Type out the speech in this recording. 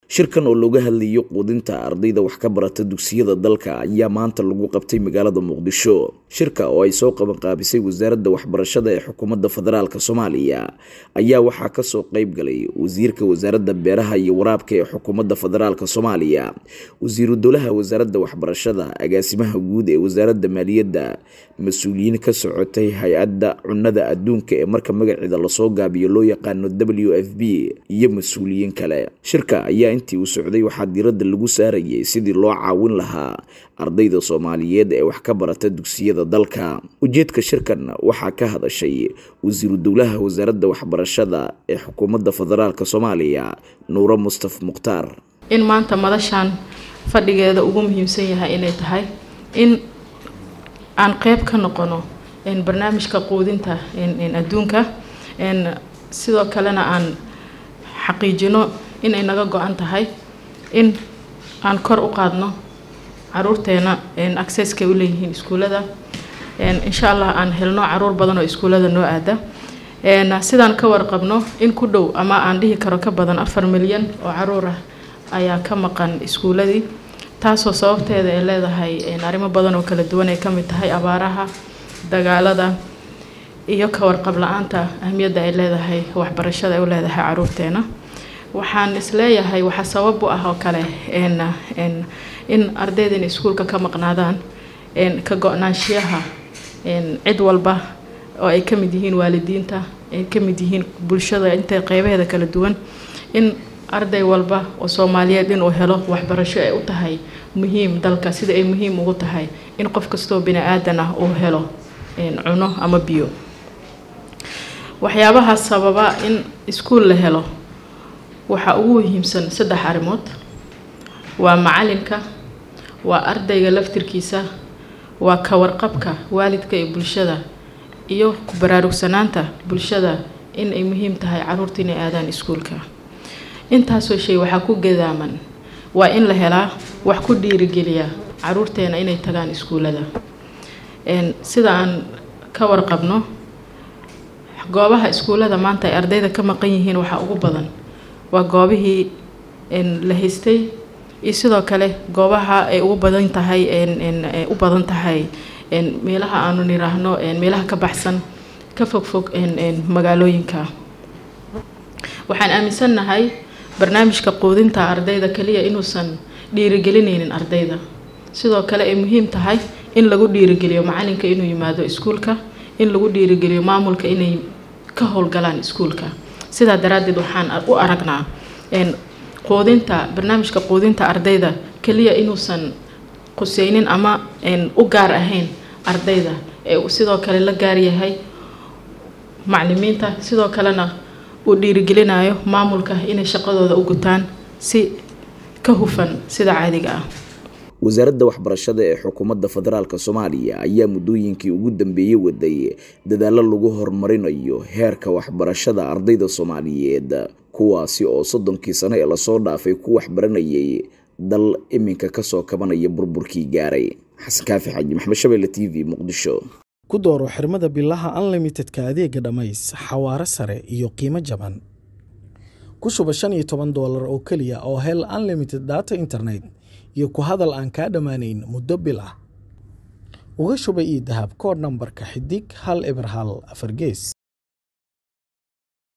shirkan oo looga hadlayo quudinta ardayda wax ka barata dugsiyada dalka ayaa maanta lagu qabtay magaalada muqdisho shirka oo ay soo qabanqaabisay wasaaradda waxbarashada ee xukuumadda federaalk soomaaliya ayaa waxaa kasoo qeyb galay wasiirka wasaaradda beeraha iyo waraabka ee xukuumadda federaalk soomaaliya wasiiru dowlaha wasaaradda waxbarashada agaasimaha guud ee wasaaradda maaliyadda mas-uuliyiin ka socotay hay-adda cunada adduunka ee marka magaceeda lasoo gaabiyo loo yaqaano w f b iyo mas-uuliyiin kale shirka ayaa intii uu socday waxaa diiradda lagu saarayay sidii loo caawin lahaa ardayda soomaaliyeed ee wax ka barata dugsiyada dalka ujeedka shirkan waxaa ka hadashay wasiiru dowlaha wasaaradda waxbarashada ee xukuumadda federaalk soomaaliya nuuro mustaf mukhtaar in maanta madashan fadhigeeda ugu muhiimsan yahay inay tahay in aan qeyb ka noqono barnaamijka quudinta adduunka sidoo kalena aan xaqiijino inay naga go-an tahay in aan kor u qaadno caruurteena accesskay u leeyihiin iskuullada insha allah aan helno caruur badan oo iskuullada noo aada sidaan ka warqabno in ku dhow ama aan dhihi karo ka badan afar milyan oo caruur ah ayaa ka maqan iskuulladii taasoo sababteeda ay leedahay arrimo badan oo kala duwan ay ka mid tahay abaaraha dagaalada iyo ka warqab la-aanta ahmiyadda ay leedahay waxbarashada ay u leedahay caruurteena waxaan isleeyahay waxaa sabab u ah oo kale in ardaydan iskuulka ka maqnaadaan ka go-naanshiyaha cid walba oo ay ka mid yihiin waalidiinta ay ka mid yihiin bulshada inta qeybaheeda kala duwan in arday walba oo soomaaliyeed inuu helo waxbarasho ay u tahay muhiim dalka sida ay muhiim ugu tahay in qof kastoo bini aadan ah uu helo cuno ama biyo waxyaabaha sababa in iskuul la helo waxaa ugu muhiimsan saddex arrimood waa macalinka waa ardayga laftirkiisa waa ka warqabka waalidka iyo bulshada iyo ku baraarugsanaanta bulshada in ay muhiim tahay caruurta inay aadaan iskuulka intaasoo shay waxaa ku gadaaman waa in la helaa wax ku dhiirigeliya caruurteena inay tagaan iskuullada sida aan ka warqabno goobaha iskuullada maanta ay ardayda ka maqan yihiin waxaa ugu badan waa goobihii la haystay iyo sidoo kale goobaha ay ugu badan tahay u badan tahay meelaha aanu niraahno meelaha ka baxsan ka fogfog magaalooyinka waxaan aaminsannahay barnaamijka quudinta ardayda kaliya inuusan dhiirigelinaynin ardayda sidoo kale ay muhiim tahay in lagu dhiirigeliyo macalinka inuu yimaado iskuulka in lagu dhiirigeliyo maamulka inay ka howlgalaan iskuulka sidaa daraaddeed waxaan u aragnaa quudinta barnaamijka quudinta ardayda keliya inuusan quseynin ama u gaar ahayn ardayda ee sidoo kale la gaar yahay maclimiinta sidoo kalena uu dhiirigelinayo maamulka inay shaqadooda u gutaan si ka hufan sida caadiga ah wasaaradda waxbarashada ee xukuumadda federaalk soomaaliya ayaa muddooyinkii ugu dambeeyey waday dadaallo lagu horumarinayo heerka waxbarashada ardayda soomaaliyeed kuwaasi oo soddonkii sano ee lasoo dhaafay ku waxbaranayay dal iminka kasoo kabanaya burburkii gaaray xasan kaafi xaji maxmed shabeelle t v muqdisho ku dooro xirmada bilaha unlimitedka adeega dhammays xawaaro sare iyo qiimo jaban ku shuba shan iyo toban doolar oo keliya oo hel unlimited data internet iyo ku hadal aan kaa dhammaanayn muddo bil ah uga shuba io dahab koodh nambarka xidig hal eber hal afar gees